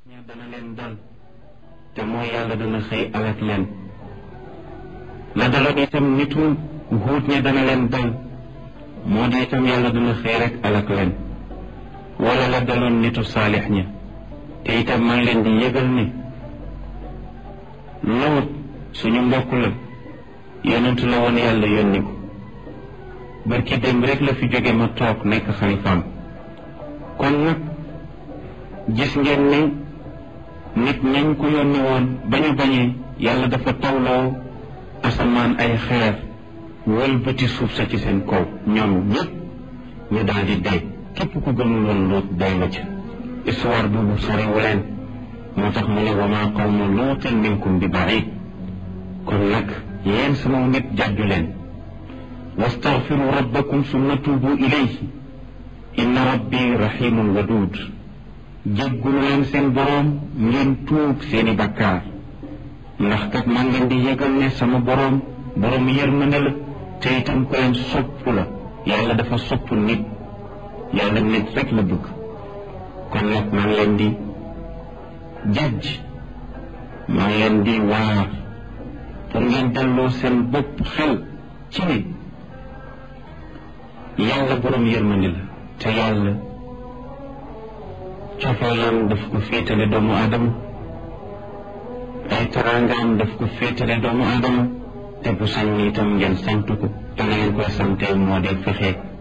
ña dana leen dal te mooy yàlla dana xëy alak leen la daloon itam nitu huut ña dana leen dal moo di itam yàlla dana xëy rek alak leen wala la daloon nitu saalix ña te itam maa ngi leen di yëgal ne loot suñu mbokk la yonentu la woon yàlla yónni ko barki démb rek la fi jóge ma toog nekk xalifaam kon nag gis ngeen ne nit ñañ ko yónni woon bañu bañee yàlla dafa tawloo asamaan ay xeer wëlbati suuf sa ci seen kaw ñoom ñëpp ñu daal di dee képp ku gëmul woon luut day nga ca histoire boobu soriwu leen moo tax mu ne wa maa qawmu luutin minkum bi baid kon nag yéen sama nit jàjju leen wastaghfiru rabbakum summa tuubu ilayhi inna rabbi rahimun wadud jéggulu leen seen boroom ngeen tuub seeni bakkaar ndax kat maa ngeen di yëgal ne sama boroom boroom yërmande la te itam ko leen sopp la yàlla dafa sopp nit yàlla nit rek la bëgg kon nag maa ngi leen di jajj maa ngi leen di waar pour ngeen delloo seen bopp xel ci ne yàlla boroom yërmande la te yàlla cofeelam daf ko féetale doomu aadama ay taraangaam daf ko féetale doomu aadama te bu sañ itam ngeen sant ko te na ngeen koy sante moo di fexe